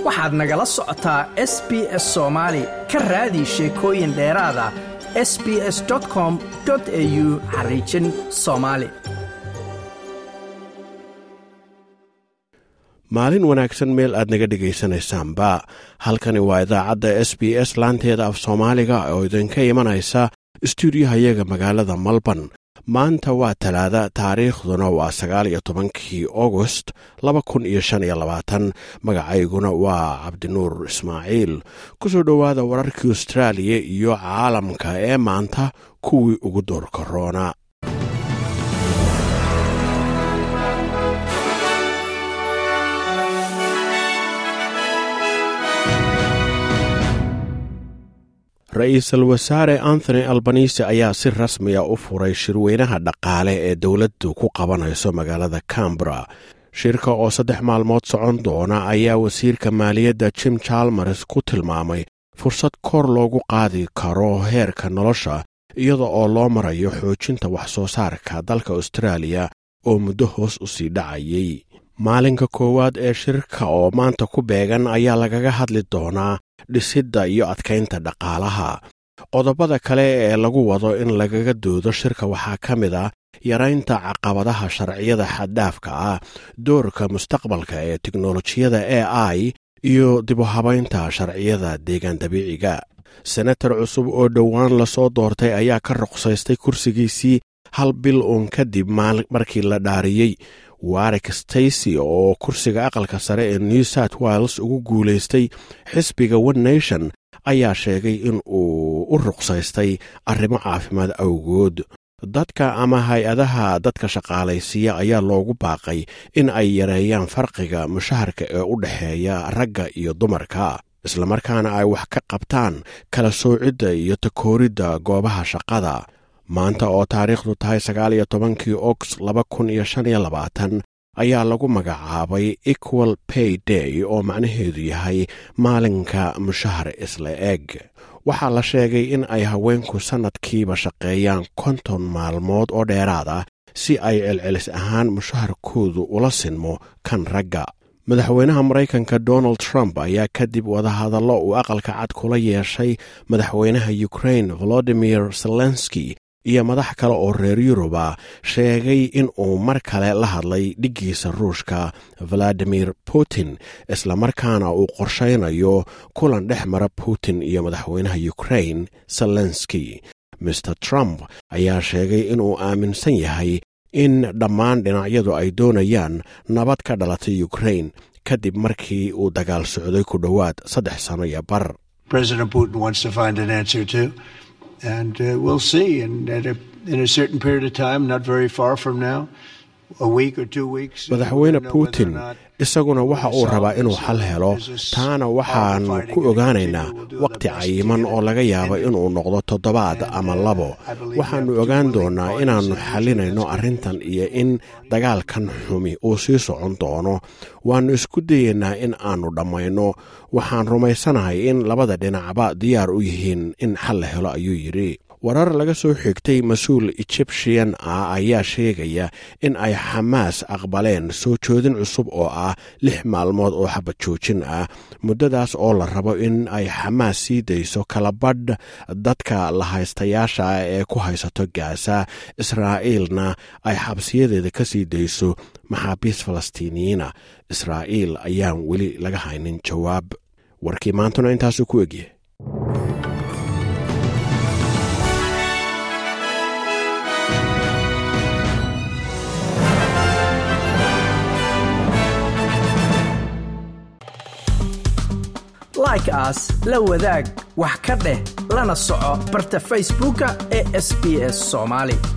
waxaad nagala socotaa s b s soomaali ka raadi sheekooyin dheeraada s b s com au xariijin soomaali maalin wanaagsan meel aad naga dhegaysanaysaanba halkani waa idaacadda s b s laanteeda af soomaaliga oo idinka imanaysa stuudiyahayaga magaalada malborn maanta waa talaada taariikhduna waa sagaal iyo tobankii agost laba kun iyo shan iyo labaatan magacayguna waa cabdinuur ismaaciil ku soo dhowaada wararkii austraaliya iyo caalamka ee maanta kuwii ugu doorka roona ra-iisul wasaare anthony albanise ayaa si rasmiya u furay shirweynaha dhaqaale ee dowladdu ku qabanayso magaalada cambara shirka oo saddex maalmood socon doona ayaa wasiirka maaliyadda jim jalmers ku tilmaamay fursad kor loogu qaadi karo heerka nolosha iyada oo loo marayo xoojinta wax soo saarka dalka austraaliya oo muddo hoos u sii dhacayay maalinka koowaad ee shirka oo maanta ku beegan ayaa lagaga hadli doonaa dhisidda iyo adkaynta dhaqaalaha qodobada kale ee lagu wado in lagaga doodo shirka waxaa ka mid a yaraynta caqabadaha sharciyada xaddhaafka ah doorka mustaqbalka ee teknolojiyada a i iyo dibuhabaynta sharciyada deegaan dabiiciga senatar cusub oo dhowaan lasoo doortay ayaa ka ruqsaystay kursigiisii hal bil uun kadib markii la dhaariyey warik stacy oo kursiga aqalka sare ee new south wales ugu guulaystay xisbiga one nation ayaa sheegay in uu u ruqsaystay arrimo caafimaad awgood dadka ama hay-adaha dadka shaqaalaysiiya ayaa loogu baaqay in ay yareeyaan farqiga mushaharka ee u dhexeeya ragga iyo dumarka islamarkaana ay wax ka qabtaan kala soocidda iyo takooridda goobaha shaqada maanta oo taariikhdu tahay sagaal iyo tobankii ogs laba kun iyo shan iyo labaatan ayaa lagu magacaabay equal pay day oo macnaheedu yahay maalinka mushahar isla eg waxaa la sheegay in ay haweenku sannadkiiba shaqeeyaan konton maalmood oo dheeraad ah si ay celcelis ahaan mushaharkoodu ula sinmo kan ragga madaxweynaha maraykanka donald trump ayaa kadib wadahadallo uu aqalka cad kula yeeshay madaxweynaha ukrain volodimir zelenski iyo madax kale oo reer yuruba sheegay in uu mar kale la hadlay dhiggiisa ruushka valadimir putin islamarkaana uu qorshaynayo kulan dhex mara putin iyo madaxweynaha ukrain zelenski maer trump ayaa sheegay inuu aaminsan yahay in dhammaan dhinacyadu ay doonayaan nabad ka dhalatay ukrain kadib markii uu dagaal socday ku dhowaad saddex sano iyo bar and uh, we'll see. And at a, in a certain period of time, not very far from now, a week or two weeks. madaxweyne putin isaguna waxa uu rabaa inuu xal helo taana waxaan ku ogaanaynaa waqti cayiman oo laga yaabo inuu noqdo toddobaad ama labo waxaannu ogaan doonaa inaannu xalinayno arrintan iyo in dagaalkan xumi uu sii socon doono waannu isku dayeynaa in aannu dhammayno waxaan rumaysanahay in labada dhinacba diyaar u yihiin in xal la helo ayuu yidhi warar laga soo xigtay mas-uul egyptian ah ayaa sheegaya in ay xamaas aqbaleen soo joodin cusub oo ah lix maalmood oo xabad joojin ah muddadaas oo la rabo in ay xamaas sii dayso kalabadh dadka la haystayaasha ah ee ku haysato gaasa israa'iilna ay xabsiyadeeda ka sii dayso maxaabiis falastiiniyiina israa'iil ayaan weli laga haynin jawaab warkii maantuna intaasuu ku egyahay like aas la wadaag wax ka dheh lana soco barta facebooka ee sb s somaali